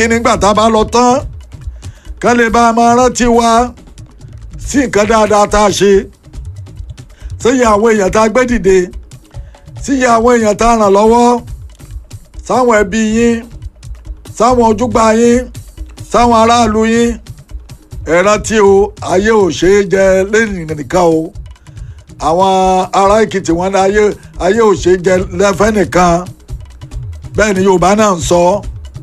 kí nígbà tá a bá lọ tán kán lè bá a máa rántí wa sí nǹkan dáadáa tá a ṣe síyẹ àwọn èèyàn tá a gbé dìde síyẹ àwọn èèyàn tá a ràn lọ́wọ́ sáwọn ẹbí yín sáwọn ojúgbà yín sáwọn aráàlú yín ẹ rántí o ayé ò ṣeé jẹ lẹ́yìn nìkan o àwọn ará èkìtì wọn ní ayé ayé ò ṣeé jẹ lẹ́fẹ́ nìkan bẹ́ẹ̀ ni yorùbá náà ń sọ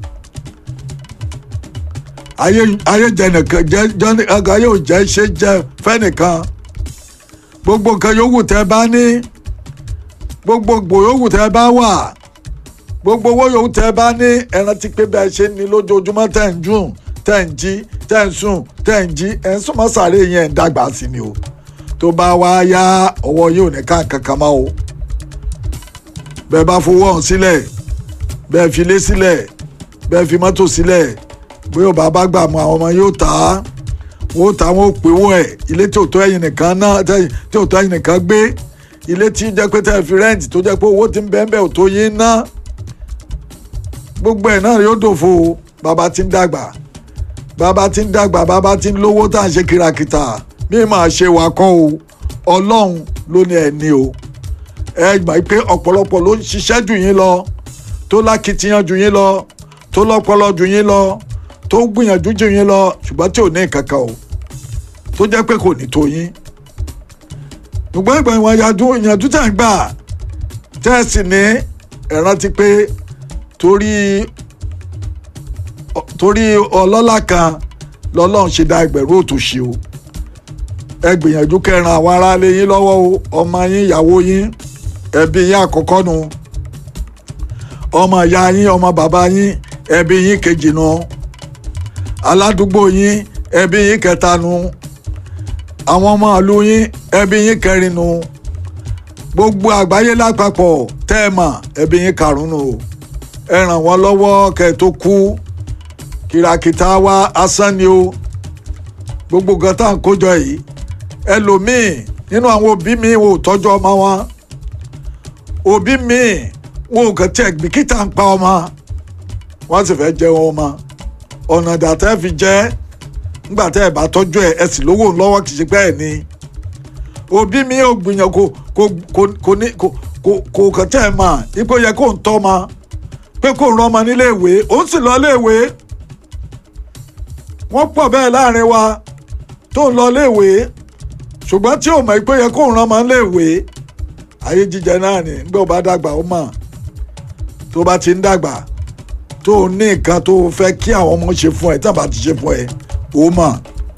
ayé ayé jẹ nìkan jẹ jẹ ayé ò jẹ ṣe jẹ fẹ́ nìkan gbogbo nǹkan yòówù tẹ́ bá ní gbogbo gbò yòówù tẹ́ bá wà gbogbo owó yòówù tẹ́ bá ní ẹ rántí pé bẹ́ẹ̀ ṣe ní lójoojúmọ́ tẹ́ ń dùn tẹ́ ń jí tẹ́ ń sùn tẹ́ ń jí ẹ̀ ń súnmọ́ sàárè yẹn ń dàgbà sí ni o tó bá wá yá ọwọ́ yóò ní ká kankan mọ́ o bẹ́ẹ̀ bá fowó ọ̀hún sílẹ̀ bẹ́ẹ̀ fi ilé sílẹ̀ bẹ́ẹ̀ fi mọ́tò sílẹ̀ bóyá bàbá gbà mọ́ àwọn ọmọ yóò tà á wọ́n tà wọ́n pè wọ́n ẹ̀ ilé tí ò tó ẹ̀yìn nìkan náà tí ò tó ẹ̀yìn nìkan gbé ilé tí jẹ́ pé tẹ́ fi rẹ́ǹtì tó jẹ́ pé owó ti ń bẹ́ẹ̀ bẹ́ẹ̀ ò tó yín ná gbogbo ẹ̀ náà yóò dòfo bàbá ti ń dàgbà bàbá ti ń dàgbà bàbá ti ń lówó tá à ń ṣe kìràkìtà mí máa ṣe wà kọ́ o ọlọ́run ló ní ẹni o ẹ gbà pé ọ̀pọ̀lọpọ̀ ló ń ṣiṣẹ́ jù yín lọ tó lákìtìyàn jù yín lọ tó lọ́pọlọ jù yín lọ tó gbìyànjú jù yín lọ ṣùgbọ́n tí ò ní kankan o tó jẹ́ pé kò ní tó yín ṣùgbọ́n ìgbà ìwọ̀n ìyànjú tẹ̀ ń gbà tẹ́ ẹ sì ní ẹ rántí pé torí torí ọlọ́lá kan lọ́lọ́run ṣe dá ẹgbẹ̀rún òtòṣì o ẹ gbìyànjú kẹran àwọn aráalé yín lọ́wọ́ o ọmọ yín ìyàwó yín ẹbí yín àkọ́kọ́ nu ọmọ ìyá yín ọmọ bàbá yín ẹbí yín kejì nu aládùúgbò yín ẹbí yín kẹta nu àwọn ọmọ ìlú yín ẹbí yín kẹrin nu gbogbo àgbáyé lápapọ̀ tẹ́ ẹ mọ̀ ẹbí yín karùn-ún o ẹ ràn wọ́n lọ́wọ́ kẹ́ ẹ tó kú kìràkìtà wa asán ni o gbogbo nǹkan tá à ń kójọ yìí ẹlòmíì nínú àwọn òbí mi wò tọ́jú ọmọ wọn òbí mi wò kàn tí ẹ̀gbìkítà ń pa ọmọ wọ́n sì fẹ́ jẹun ọmọ ọ̀nà ìdàtẹ́ fi jẹ́ nígbà tẹ́ ẹ̀ bá tọ́jú ẹ̀ ẹ sì lówó lọ́wọ́ kì í ṣe pé ẹ̀ ní òbí mi ò gbìyànjú kò kò kò kò ní kò kò kò kàn tẹ́ ẹ̀ mà ipò yẹ kó ń tọ́ ọmọ pé kó ń rán ọmọ nílé ìwé òun sì lọ ilé ìwé wọ́n pọ̀ bẹ́ẹ̀ láàrin wa tó ń lọ léèwé ṣùgbọ́n tí ò mọ̀ pé yẹ kó ń rán ọmọ léèwé ayé jíjẹ náà ni nígbà ó bá dàgbà ó mọ̀ tó bá ti ń dàgbà tó ní nǹkan tó fẹ́ kí àwọn ọmọ ṣe fún ẹ tí àbá ti ṣe fún ẹ ó mọ̀.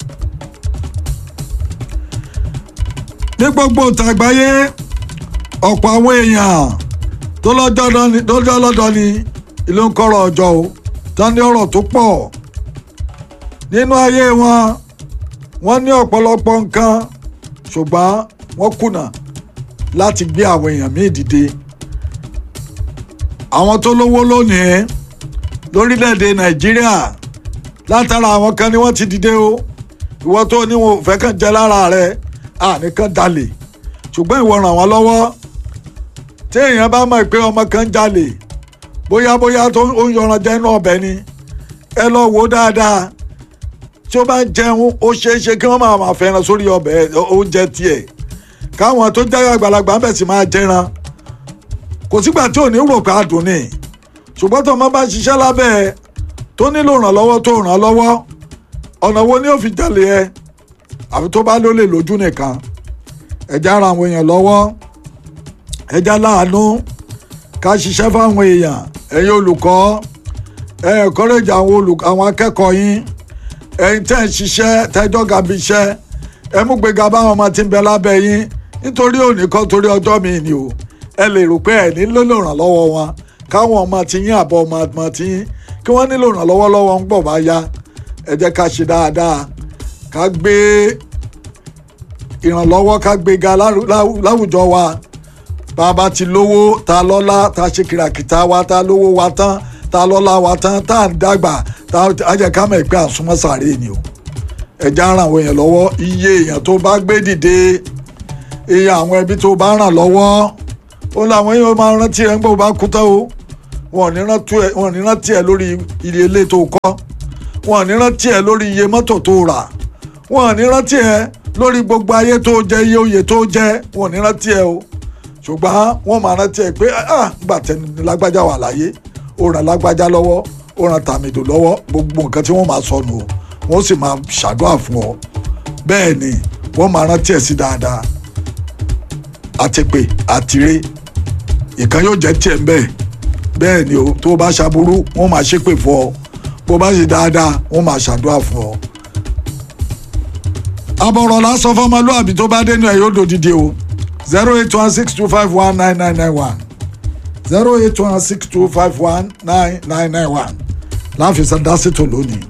ní gbogbo ìtàgbáyé ọ̀pọ̀ àwọn èèyàn tó lọ́jọ́ lọ́dọ̀ ni ìlú ń kọ́rọ̀ ọjọ́ o tán ní ọ̀rọ̀ tó pọ̀ nínú ayé wọn wọ́n ní ọ̀pọ̀lọpọ̀ nǹkan ṣùgbọ́n wọ́n kùnà láti gbé àwọn èèyàn míì dìde àwọn tó lówó lónìí lórílẹ̀‐èdè nàìjíríà látara àwọn kan ni wọ́n ti dìde o ìwọ tó ní wọn ò fẹ́ kàn jẹ́ lára rẹ àníkàn jalè ṣùgbọ́n ìwọ ràn wọ́n lọ́wọ́ tí èèyàn bá mọ̀ pé ọmọ kan jalè bóyá bóyá tó ń yọran jẹ́ inú ọbẹ̀ ni ẹ lọ wò ó dáadáa tí ó bá ń jẹun ó ṣeé ṣe kí wọ́n máa máa fẹ́ràn sórí ọbẹ̀ oúnjẹ tiẹ̀ káwọn tó jẹ́ àgbàlagbà ń bẹ̀ sì máa jẹran kò sígbà tí ò ní rò pé àdùn ni ṣùgbọ́n tó ọmọ bá ṣiṣẹ́ lábẹ́ ẹ tó nílò ìrànlọ́wọ́ tó ràn án lọ́wọ́ ọ̀nà wo ni ó fi jalè ẹ àfi tó bá lólè lójú nìkan ẹja ara àwọn èèyàn lọ́wọ́ ẹja láàánú ká ṣiṣẹ́ fáwọn èèyàn ẹ̀yin olùkọ́ ẹ̀ encourage àwọn olùkọ́ àwọn akẹ́kọ̀ọ́ yín ẹ̀yin tẹ́ ẹ̀ ṣiṣẹ́ tẹ́jọ́ gàbí iṣẹ́ ẹ mú gbéga báwọn ọmọ tí ń bẹ lábẹ́ yín nítorí òní kan torí ọjọ́ mi ni o ẹ lè rò pé ẹ nílò ìrànlọ́wọ́ wọn káwọn ọmọ tí yín àbọ̀ ọmọ ọmọ tí yín kí wọ́n nílò ìrànlọ́wọ́ lọ́wọ́ ń gbọ̀ bá yá ẹ jẹ́ ká ṣe dáadáa ká gbé ìrànlọ́wọ́ ká gbéga láwùjọ wa bàbá ti lówó ta lọ́lá ta ṣe kìràkìtà wa ta lówó wa tán ta lọ́lá wa tán tá à ń dàgbà tá a jẹ́ ká mọ̀ pé àsúnmọ́ sàárè ni o ẹ̀já ràn àwọn èèyàn lọ́wọ́ iye èèyàn tó bá gbé dìde iye àwọn ẹbí tó bá ràn lọ́wọ́ ó láwọn èèyàn máa rántí ẹ̀ ń gbọ́ bá kú tán o wọn ò ní rántí ẹ wọn ò ní rántí ẹ lórí iye ilé tó kọ́ wọn ò ní rántí ẹ lórí iye mọ́tò tó rà wọn ò ní rántí ẹ lórí gbogbo ayé tó jẹ iye oyè tó jẹ wọn ò ní rántí ẹ o ṣùgbọ́n wọ́n máa rántí ẹ pé ah gbà tẹni lágbájá wà láyé ó ràn lágbájá lọ́wọ́ ó ràn tàmídò lọ́wọ́ gbogbo nǹkan tí wọ́n máa sọnù o wọ́n sì máa ṣàdúrà fún ọ bẹ́ẹ̀ ni wọ́n máa rántí ẹ sí dáadáa àtìpé àtìrè ìkan yóò jẹ́ tiẹ̀ ń bẹ́ẹ̀ bẹ́ẹ̀ ni o tó o bá ṣàbúrú wọ́n máa ṣépè fún ọ bó o bá ṣe dáadáa wọ́n máa ṣàdúrà fún ọ. àbọ̀rọ̀ lásán fọmọlúàbí tó bá dénú ẹ̀ yóò dòdìdì o zero eight one six two five one nine nine nine one zero eight one six two five one nine nine nine one láàfin sandásítò lónìí.